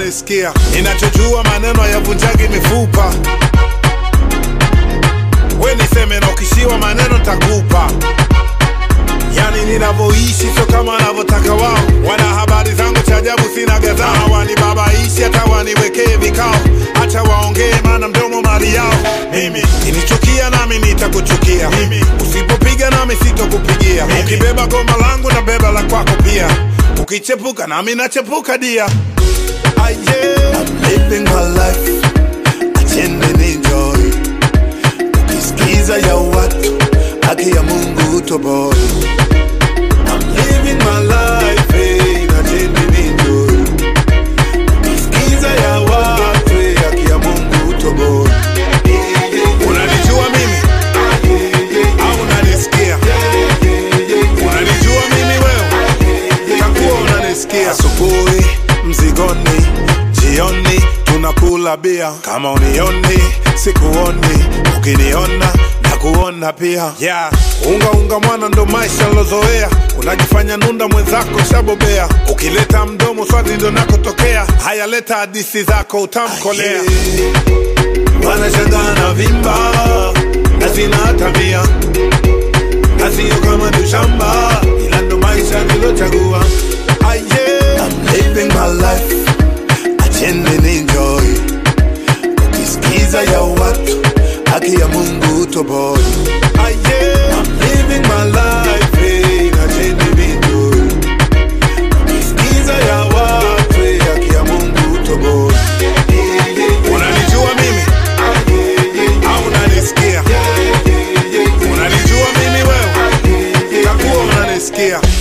unanisikia ninachojua maneno yavunjagi mifupa we niseme na ukishiwa maneno takupa yani ninavyoishi sio kama wanavyotaka wao wana habari zangu cha ajabu sina gadhaa wanibabaishi hata waniwekee vikao hacha waongee maana mdomo mali yao mimi kinichukia nami nitakuchukia mimi usipopiga nami sitokupigia ukibeba goma langu na beba la kwako pia ukichepuka nami nachepuka dia ah, yeah. I'm living my life, acheni enjoy. Ukisikiza ya watu, haki ya Mungu utoboi. I'm living my life, eh, acheni enjoy. Ukisikiza ya watu, eh, haki ya Mungu utoboi. Yeah, yeah, unanijua mimi yeah, au unanisikia yeah, yeah, yeah. unanijua mimi wewe takuwa unanisikia asubuhi mzigoni jioni tunakula bia kama unioni sikuoni ukiniona na kuona pia yeah. unga unga mwana ndo maisha lozoea unajifanya nunda mwenzako shabobea ukileta mdomo swati ndo nakotokea haya leta hadisi zako utamkolea wanashangaa na vimba na sina tabia na sio kama tushamba ila ndo maisha nilochagua ah, yeah. I'm living my life acheni enjoy ukisikiza ya watu haki ya Mungu utoboi ah, yeah. I'm living my life eh, acheni enjoy ukisikiza ya watu eh, haki ya Mungu utoboi Yeah, yeah, unanijua mimi yeah, yeah, au unanisikia yeah, yeah, yeah. unanijua mimi wewe takuwa unanisikia